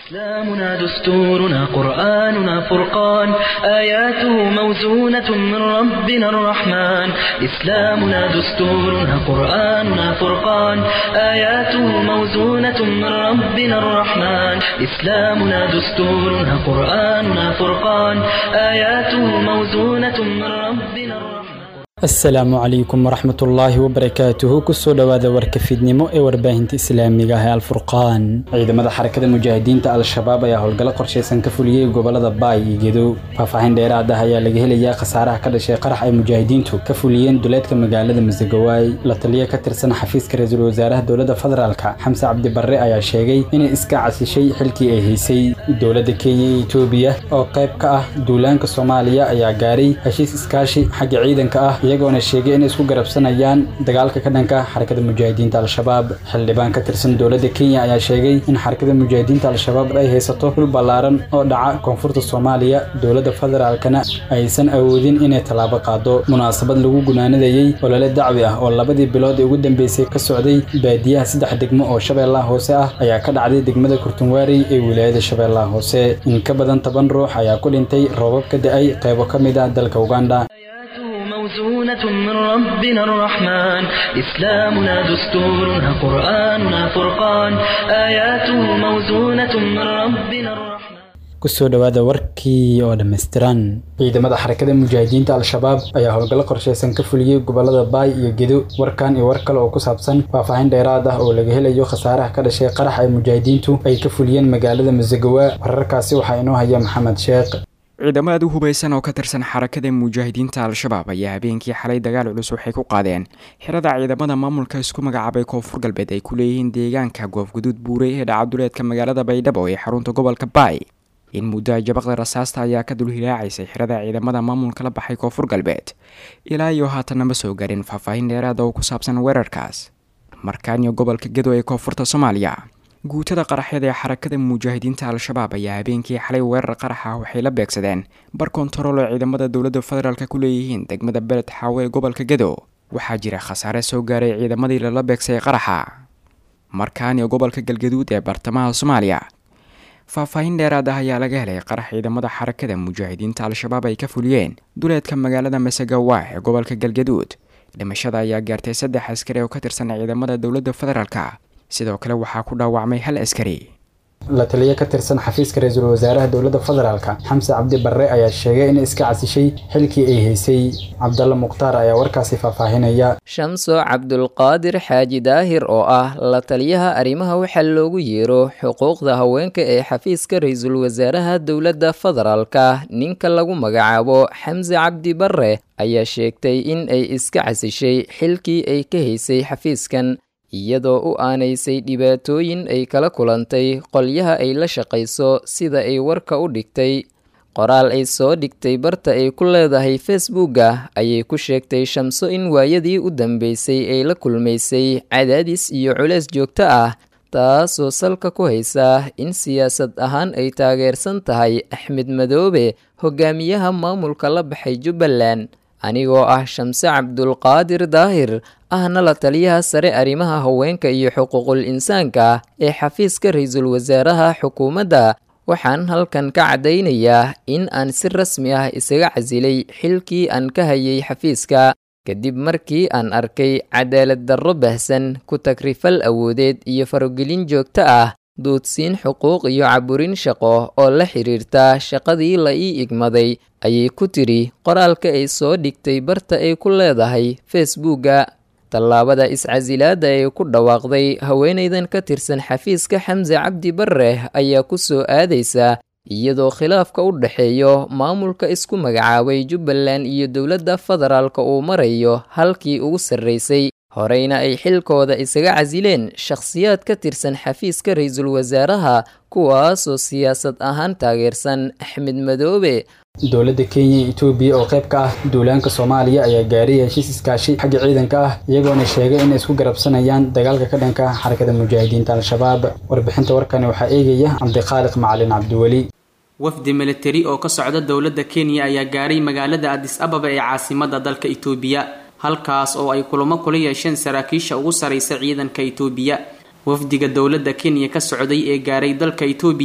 إسلامنا دستورنا قرآننا فرقان آياته موزونة من ربنا الرحمن إسلامنا دستورنا قرآننا فرقان آياته موزونة من ربنا الرحمن إسلامنا دستورنا قرآننا فرقان آياته موزونة من ربنا الرحمن asalaamu calaykum waraxmatullaahi wabarakaatuhu kusoo dhowaada warka fiidnimo ee warbaahinta islaamiga ah ee alfurqaan ciidamada xarakada mujaahidiinta al-shabaab ayaa howlgallo qorshaysan ka fuliyey gobolada baay iyo gedo faahfaahin dheeraad ah ayaa laga helayaa khasaaraha ka dhashay qarax ay mujaahidiintu ka fuliyeen duleedka magaalada masagawaay la taliya ka tirsan xafiiska ra-iisul wasaaraha dowladda federaalka xamse cabdi barre ayaa sheegay inay iska casishay xilkii ay haysay dowladda kenya iyo etoobiya oo qayb ka ah duulaanka soomaaliya ayaa gaaray heshiis iskaashi xagga ciidanka ah iyagoona sheegay inay isku garabsanayaan dagaalka ka dhanka xarakada mujaahidiinta al-shabaab xildhibaan ka tirsan dowladda kenya ayaa sheegay in xarakada mujaahidiinta al-shabaab ay haysato dhul ballaaran oo dhaca koonfurta soomaaliya dowladda federaalkana aysan awoodin inay tallaabo qaado munaasabad lagu gunaanadayey olole dacwi ah oo labadii bilood ee ugu dambeysay ka socday baadiyaha saddex degmo oo shabeellaha hoose ah ayaa ka dhacday degmada kurtunwaarey ee wilaayada shabeellaha hoose in ka badan toban ruux ayaa ku dhintay roobab ka da-ay qaybo ka mid ah dalka uganda موزونة من ربنا الرحمن إسلامنا دستورنا قرآننا فرقان آياته موزونة من ربنا الرحمن kusoo dhowaada warkii oo dhammaystiran ciidamada xarakada mujaahidiinta al-shabaab ayaa howlgallo qorshaysan ka fuliyey gobolada baay iyo gedo warkan iyo war kale oo ku saabsan faahfaahin dheeraad ah oo laga helayo khasaaraha ka dhashay qarax ay mujaahidiintu ay ka fuliyeen magaalada masagawa wararkaasi waxaa inoo haya maxamed sheekh ciidamo aad u hubaysan oo ka tirsan xarakada mujaahidiinta al-shabaab ayaa habeenkii xalay dagaal culus waxay ku qaadeen xirada ciidamada maamulka isku magacaabay koonfur galbeed ay ku leeyihiin deegaanka goofguduud buurey ee dhacaduleedka magaalada baydhabo ee xarunta gobolka baay in muddo jabaqda rasaasta ayaa ka dul hilaacaysay xirada ciidamada maamulka la baxay koonfur galbeed ilaa iyo haatanna ma soo garin faahfaahin dheeraada oo ku saabsan weerarkaas markaaniyo gobolka gedo ee koonfurta soomaaliya guutada qaraxyada ee xarakada mujaahidiinta al-shabaab ayaa habeenkii xalay weerar qarax ah waxay la beegsadeen bar kontarool oo ciidamada dowladda federaalk ku leeyihiin degmada beled xaawo ee gobolka gedo waxaa jira khasaare soo gaaray ciidamadii lala beegsay qaraxa markaaniyo gobolka galgaduud ee bartamaha soomaaliya faahfaahin dheeraad ah ayaa laga helay qarax ciidamada xarakada mujaahidiinta al-shabaab ay ka fuliyeen duleedka magaalada masagawa ee gobolka galgaduud dhimashada ayaa gaartay saddex askari oo ka tirsan ciidamada dowladda federaalka sidoo kale waxaa ku dhaawacmay hal askari la taliya ka tirsan xafiiska ra-iisul wasaaraha dowladda federaalka xamse cabdi barre ayaa sheegay inay iska casishay xilkii ay haysay cabdalla mukhtaar ayaa warkaasi faahfaahinaya shamso cabdulqaadir xaaji daahir oo ah la taliyaha arrimaha waxaa loogu yeero xuquuqda haweenka ee xafiiska ra-iisul wasaaraha dowladda federaalka ninka lagu magacaabo xamse cabdi barre ayaa sheegtay in ay iska casishay xilkii ay ka haysay xafiiskan iyadoo u aanaysay dhibaatooyin ay kala kulantay qolyaha ay la shaqayso sida ay warka u dhigtay qoraal ay soo dhigtay barta ay ku leedahay facebooka ayay ku sheegtay shamso in waayadii u dambeysay ay la kulmaysay cadaadis iyo culeys joogto ah taasoo salka ku haysa in siyaasad ahaan ay taageersan tahay axmed madoobe hogaamiyaha maamulka la baxay jubbaland anigoo ah shamse cabdulqaadir daahir ahna la taliyaha sare arrimaha haweenka iyo xuquuqul insaanka ee xafiiska ra-iisul wasaaraha xukuumadda waxaan halkan ka caddaynayaa in aan si rasmi ah isaga casilay xilkii aan ka hayay xafiiska kadib markii aan arkay cadaalad darro bahsan ku tagrifal awoodeed iyo farogelin joogto ah duudsiin xuquuq iyo caburin shaqo oo la xiriirta shaqadii la ii igmaday ayay ku tidhi qoraalka ay soo dhigtay barta ay ku leedahay facebooka tallaabada iscasilaadda ee ku dhawaaqday haweenaydan ka tirsan xafiiska xamse cabdi barre ayaa ku soo aadaysa iyadoo khilaafka u dhexeeyo maamulka isku magacaabay jubbaland iyo dowladda federaalka uu marayo halkii ugu sarraysay horeyna ay xilkooda isaga casileen shakhsiyaad ka tirsan xafiiska ra-iisul wasaaraha kuwaasoo siyaasad ahaan taageersan axmed madoobe dowladda kenya iyo etoobiya oo qayb ka ah duulaanka soomaaliya ayaa gaaray heshiis iskaashi xagga ciidanka ah iyagoona sheegay inay isku garabsanayaan dagaalka ka dhanka ah xarakada mujaahidiinta al-shabaab warbixinta warkani waxaa eegaya cabdiqaaliq macalin cabdiweli wafdi militari oo ka socda dowladda kenya ayaa gaaray magaalada adis ababa ee caasimada dalka itoobiya halkaas oo ay kulamo kula yeesheen saraakiisha ugu saraysa ciidanka itoobiya wafdiga dowladda kenya ka socday ee gaaray dalka itoobiya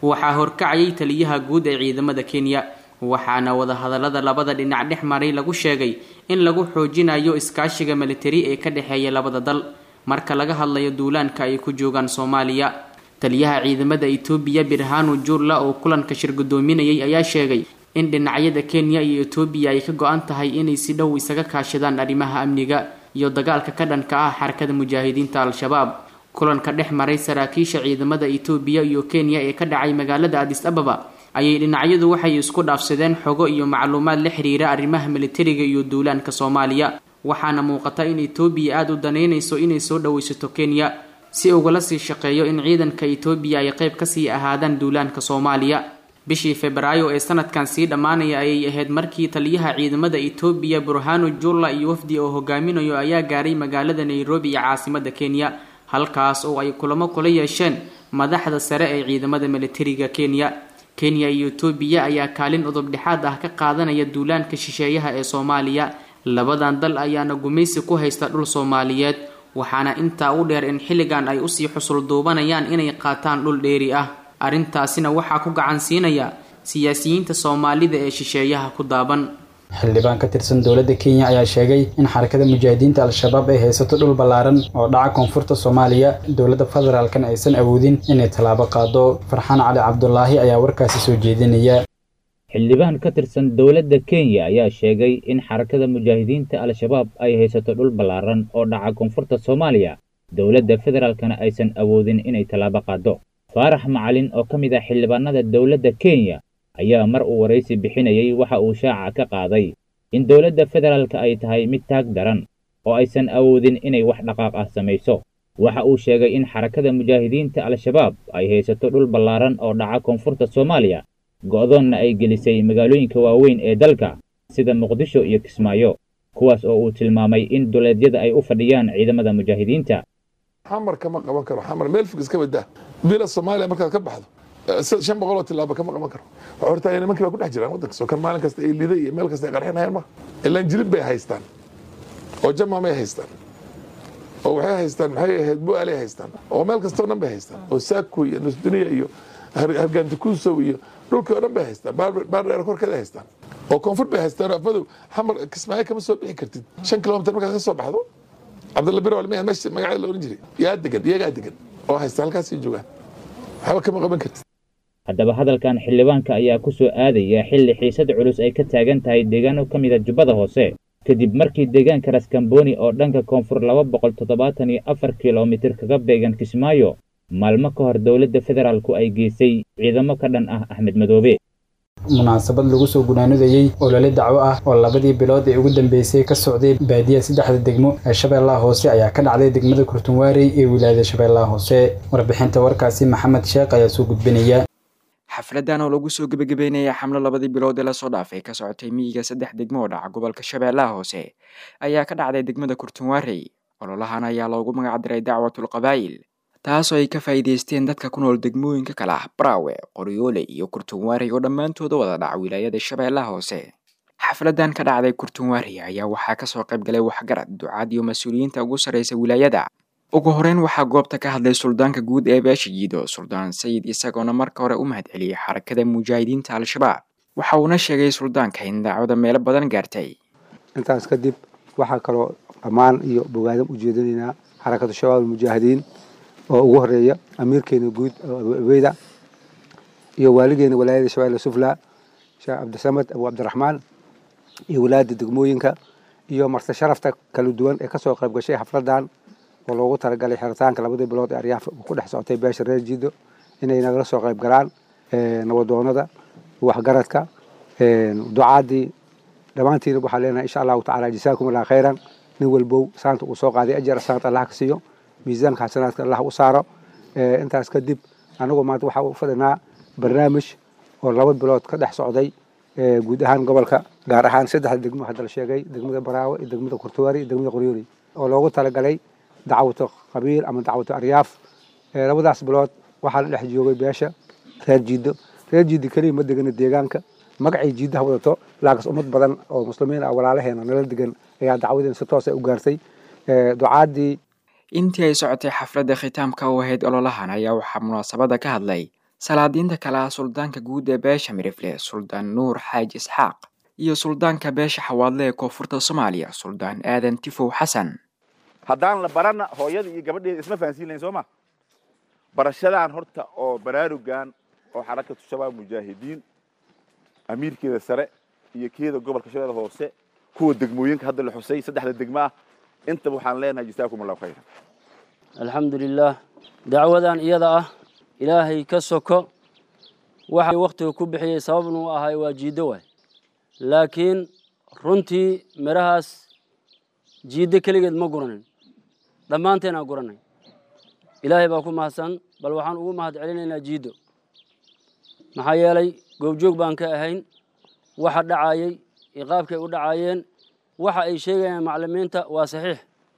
waxaa horkacayay taliyaha guud ee ciidamada kenya waxaana wadahadalada labada dhinac dhex maray lagu sheegay in lagu xoojinayo iskaashiga militari ee ka dhexeeya labada dal marka laga hadlayo duulaanka ay ku joogaan soomaaliya taliyaha ciidamada etoobiya birhanu jurla oo kulanka shir gudoominayay ayaa sheegay in dhinacyada kenya iyo etoobiya ay ka go-an tahay inay si dhow isaga kaashadaan arrimaha amniga iyo dagaalka ka dhanka ah xarakada mujaahidiinta al-shabaab kulanka dhex maray saraakiisha ciidamada etoobiya iyo kenya ee ka dhacay magaalada adis ababa ayay dhinacyadu waxay isku dhaafsadeen xogo iyo macluumaad la xiriira arrimaha militariga iyo duulaanka soomaaliya waxaana muuqata in etoobiya aada u danaynayso inay soo dhawaysato kenya si ugala sii shaqeeyo in ciidanka etoobiya ay qayb kasii ahaadaan duulaanka soomaaliya bishii febraayo ee sanadkan sii dhammaanaya ayay ahayd markii taliyaha ciidamada etoobiya burhanu jurla iyo wafdi oo hogaaminayo ayaa gaaray magaalada nairobi iyo caasimada kenya halkaas oo ay kulamo kula yeesheen madaxda sare ee ciidamada militariga kenya kenya iyo etoobiya ayaa kaalin udub dhexaad ah ka qaadanaya duulaanka shisheeyaha ee soomaaliya labadan dal ayaana gumaysi ku haysta dhul soomaaliyeed waxaana intaa u dheer in xilligan ay usii xusul duubanayaan inay qaataan dhul dheeri ah arrintaasina waxaa ku gacan siinaya siyaasiyiinta soomaalida ee shisheeyaha ku daaban xildhibaan ka tirsan dowladda kenya ayaa sheegay in xarakada mujaahidiinta al-shabaab ay haysato dhul ballaaran oo dhaca koonfurta soomaaliya dowladda federaalkan aysan awoodin inay tallaabo qaado farxaan cali cabdulaahi ayaa warkaasi soo jeedinaya xildhibaan ka tirsan dowladda kenya ayaa sheegay in xarakada mujaahidiinta al-shabaab ay haysato dhul ballaaran oo dhaca koonfurta soomaaliya dowladda federaalkana aysan awoodin inay tallaabo qaado faarax macalin oo ka mid ah xildhibaanada dowladda kenya ayaa mar uu waraysi bixinayay waxa uu shaaca ka qaaday in dowladda federaalka ay tahay mid taag daran oo aysan awoodin inay wax dhaqaaq ah samayso waxa uu sheegay in xarakada mujaahidiinta al-shabaab ay haysato dhul ballaaran oo dhaca koonfurta soomaaliya go'doonna ay gelisay magaalooyinka waaweyn ee dalka sida muqdisho iyo kismaayo kuwaas oo uu tilmaamay in duleedyada ay u fadhiyaan ciidamada mujaahidiinta xamar kama qaban karo xamar meel fog iska badaa bila soomaaliya markaad ka baxdo shan boqol oo tilaaba kama qaban karo waxaa hortaaya nimankii baa ku dhex jiraan waddanka soo kan maalin kasta ay liday iyo meel kasta ay qarxinayaan ma ilaan jilib bay haystaan oo jamaamay haystaan oo waxay haystaan maxay ahayd bu'aalay haystaan oo meel kastoo dhan bay haystaan oo saaku iyo nusduniya iyo hargaantikuusow iyo dhulkii oo dhan bay haystaan baardheer korkeeda haystaan oo koonfur bay haystaan afadow xamar kismaayo kama soo bixi kartid shan kilomitir markaad ka soo baxdo cabdalla bir walmiya meesha magaceeda la oran jiray yaa degan iyagaa degan oo haysta halkaasii joogaan waxba kama qaban kartid haddaba hadalkan xildhibaanka ayaa ku soo aadaya xilli xiisad culus ay ka taagan tahay deegaano ka mid a jubbada hoose kadib markii deegaanka raskamboni oo dhanka koonfur laba boqol toddobaatan iyo afar kilomitir kaga beegan kismaayo maalmo ka hor dowladda federaalku ay geysay ciidamo ka dhan ah axmed madoobe munaasabad lagu soo gunaanudayey olole dacwo ah oo labadii bilood ee ugu dambeysay ka socday baadiya saddexda degmo ee shabeellaha hoose ayaa ka dhacday degmada kurtunwaarey ee wilaayada shabeellaha hoose warbixinta warkaasi maxamed sheekh ayaa soo gudbinaya xafladan oo lagu soo gebagabeynaya xamlo labadii bilood ee lasoo dhaafay ka socotay miyiga saddex degmo oo dhaca gobolka shabeellaha hoose ayaa ka dhacday degmada kurtunwaarey ololahan ayaa loogu magacdiray dacwatul qabaa'il taasoo ay ka faa'iidaysteen dadka ku nool degmooyinka kale ah braawe qoryoole iyo kurtunwaarey oo dhammaantooda wada dhaca wilaayada shabeellaha hoose xafladan ka dhacday kurtunwaarey ayaa waxaa kasoo qayb galay waxgarad ducaad iyo mas-uuliyiinta ugu sarreysa wilaayada ugu horeyn waxaa goobta ka hadlay suldaanka guud ee beesha jiido suldaan sayid isagoona marka hore u mahadceliyey xarakada mujaahidiinta al-shabaab waxa uuna sheegay suldaanka in daacwada meelo badan gaartay intaas kadib waxaa kaloo dhammaan iyo bogaadam u jeedinaynaa xarakatu shabaab almujaahidiin oo ugu horeeya amiirkeena guud abu abeyda iyo waaligeena walaayada shabeelle sufla sheekh cabdisamed abu cabdiraxmaan iyo walaayada degmooyinka iyo marse sharafta kala duwan ee kasoo qayb gashay xafladan oo loogu talagalay xiritaanka labadii bilood ee aryaaf ku dhex socotay beesha reer jiido inay nagala soo qayb galaan nabadoonada waxgaradka ducaadii dhammaantiina waxaa leenahay insha allahu tacala jasaakum allah khayran nin walbow saanta uu soo qaaday ajar saanta allah ka siiyo miisaanka xasanaadka allah u saaro intaas kadib anagu maanta waxaa u fadhinaa barnaamij oo laba bilood ka dhex socday guud ahaan gobolka gaar ahaan saddexda degmo hadda la sheegay degmada baraawe iyo degmada kurtuwaari iyo degmada qoryooley oo loogu talagalay dacwato qabiil ama dacwato aryaaf labadaas bilood waxaa la dhex joogay beesha reer jiido reer jiido keliya ma degana deegaanka magacay jiidaha wadato laakiin ummad badan oo muslimiin ah walaalaheena nala degan ayaa dacwadeen si toos ay u gaartay ducaadii intii ay socotay xafladda khitaamka u ahayd ololahan ayaa waxaa munaasabada ka hadlay salaadiinta kale ah suldaanka guud ee beesha mirifle suldaan nuur xaaji isxaaq iyo suldaanka beesha xawaadle ee koonfurta soomaaliya suldaan aadan tifow xasan haddaan la barana hooyada iyo gabadheeda isma fahansiin lahayn soo ma barashadaan horta oo baraarugan oo xarakatu shabaab mujaahidiin amiirkeeda sare iyo keeda gobolka shabeelle hoose kuwa degmooyinka hadda la xusay saddexda degmo ah intaba waxaan leenahay jasaakum allahu khayran alxamdu lilaah dacwadan iyada ah ilaahay ka soko waxa wakhtiga ku bixiyey sababnu u ahay waa jiiddo waay laakiin runtii midhahaas jiiddo keligeed ma guranin dhammaanteenaa guranay ilaahay baa ku mahadsan bal waxaan ugu mahad celinaynaa jiiddo maxaa yeelay goobjoog baan ka ahayn waxa dhacayey iyo qaabkay u dhacaayeen waxa ay sheegayaan maclimiinta waa saxiix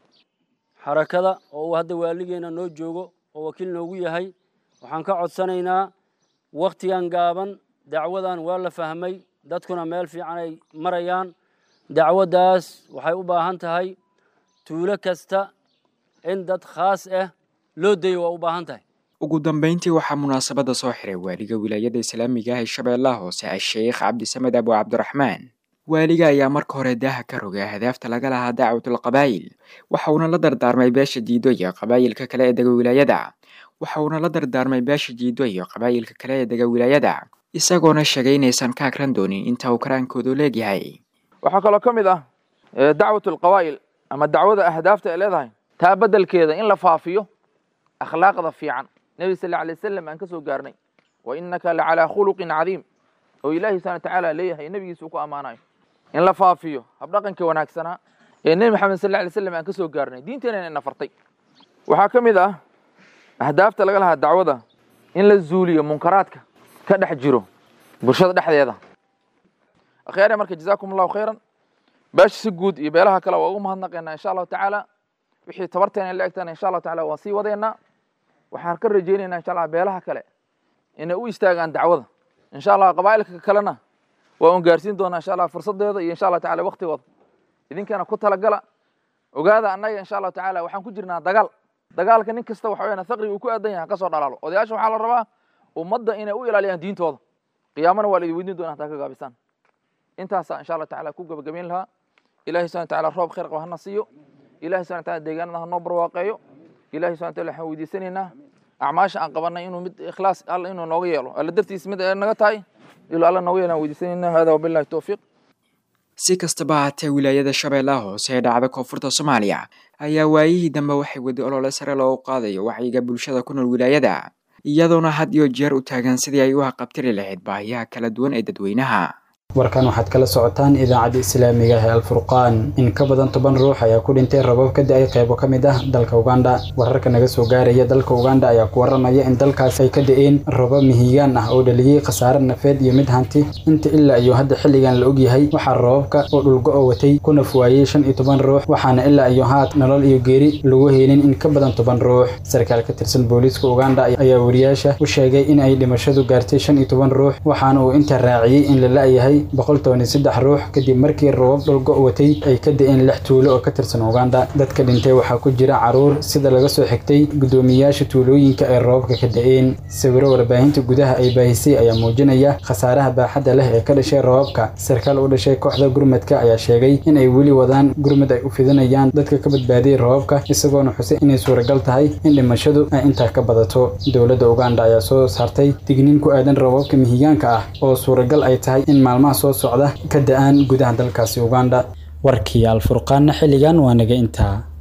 xarakada oo uu hadda waaligeena noo joogo oo wakiil noogu yahay waxaan ka codsanaynaa wakhtigan gaaban dacwadan waa la fahmay dadkuna meel fiican ay marayaan dacwaddaas waxay u baahan tahay tuulo kasta in dad khaas ah loo dayo waa u baahan tahay ugu dambeyntii waxaa munaasabadda soo xiray waaliga wilaayada islaamiga ah ee shabeellaha hoose a-sheekh cabdisamed abu cabdiraxmaan waaliga ayaa marka hore daaha ka rogay ahdaafta laga lahaa dacwatul qabaa'il waxa uuna la dardaarmay beesha jiido iyo qabaa'ilka kale ee dega wilaayada waxa uuna la dardaarmay beesha jiido iyo qabaa'ilka kale ee dega wilaayada isagoona sheegay inaysan ka akran doonin inta uu karaankoodu leegyahay waxaa kaloo ka mid ah dacwatul qabaa'il ama dacwada ahdaafta ay leedahay taa beddelkeeda in la faafiyo akhlaaqda fiican nebi sal alay wasalam aan ka soo gaarnay wa innaka la calaa khuluqin cadiim oo ilaahi subxana watacaala leeyahay nebigiisa uu ku ammaanayo in la faafiyo habdhaqanka wanaagsanaa ee nebi maxamed sal alay slam aan ka soo gaarnay diinteenana ina fartay waxaa ka mid ah ahdaafta laga lahaa dacwada in la zuuliyo munkaraadka ka dhex jiro bulshada dhexdeeda akhyaare marka jazaakum allahu khayran beesha si guud iyo beelaha kale waa ugu mahadnaqaynaa insha allahu tacaala wixii tabarteena la egtana insha allahu tacala waan sii wadeynaa waxaan ka rajaynaynaa insha allah beelaha kale inay u istaagaan dacwada insha allah qabaa'ilka kalena waa un gaarsiin doonaa insha allah fursadeeda iyo insha allah tacala waktigooda idinkana ku talagala ogaada annaga insha allahu tacala waxaan ku jirnaa dagaal dagaalka nin kasta waxa weyaan faqriga uu ku aadan yahay kasoo dhalaalo odayaasha waxaa la rabaa ummadda inay u ilaaliyaan diintooda qiyaamana waa la idin weydiin doonaa hataa ka gaabisaan intaasaa insha allah tacala ku gabagabayn lahaa ilahi subhana wataala roob khayr qaba hana siiyo ilahi subhana wataala deegaanada hanoo barwaaqeeyo ilahi subhana wataala waxaan weydiisanaynaa acmaasha aan qabanay inuu mid ikhlaas alla inuu nooga yeelo alla dartiis mid ay naga tahay ilaa alla nooga yeelaan weydiisanaynaa hada wabillahi towfiiq si kastaba haatee wilaayada shabeellaha hoose ee dhacda koonfurta soomaaliya ayaa waayihii dambe waxay wadi olole sare loogu qaadayo wacyiga bulshada ku nool wilaayada iyadoona had iyo jeer u taagan sidii ay u haqabtiri lahayd baahiyaha kala duwan ee dadweynaha warkan waxaad kala socotaan idaacadda islaamiga ee alfurqaan in ka badan toban ruux ayaa ku dhintay rabab ka da-ay qaybo ka mid ah dalka uganda wararka naga soo gaaraya dalka uganda ayaa ku waramaya in dalkaas ay ka da-een rabab mihigaan ah oo dhaliyey khasaare nafeed iyo mid hanti inta ilaa iyo hadda xilligan la ogyahay waxaa rababka oo dhulgo-o watay ku nafwaayey shan iyo toban ruux waxaana ilaa iyo haat nolol iyo geeri lagu heynin in ka badan toban ruux sarkaal ka tirsan booliiska uganda ayaa wariyaasha u sheegay in ay dhimashadu gaartay shan iyo toban ruux waxaana uu inta raaciyey in la la-yahay boqol toban iyo saddex ruux kadib markii rabab dhulgo watay ay ka da-een lix tuulo oo ka tirsan uganda dadka dhintay waxaa ku jira caruur sida laga soo xigtay guddoomiyayaasha tuulooyinka ay rababka ka da-een sawiro warbaahinta gudaha ay baahisay ayaa muujinaya khasaaraha baaxadda leh ee ka dhashay rababka sarkaal u dhashay kooxda gurmadka ayaa sheegay in ay weli wadaan gurmad ay u fidinayaan dadka ka badbaadiyay rababka isagoona xusay inay suuragal tahay in dhimashadu ay intaa ka badato dowladda uganda ayaa soo saartay digniin ku aadan rababka mihigaanka ah oo suuragal ay tahay in maalmaha soo socda ka da-aan gudaha dalkaasi uganda warkii alfurqaanna xilligan waa naga intaa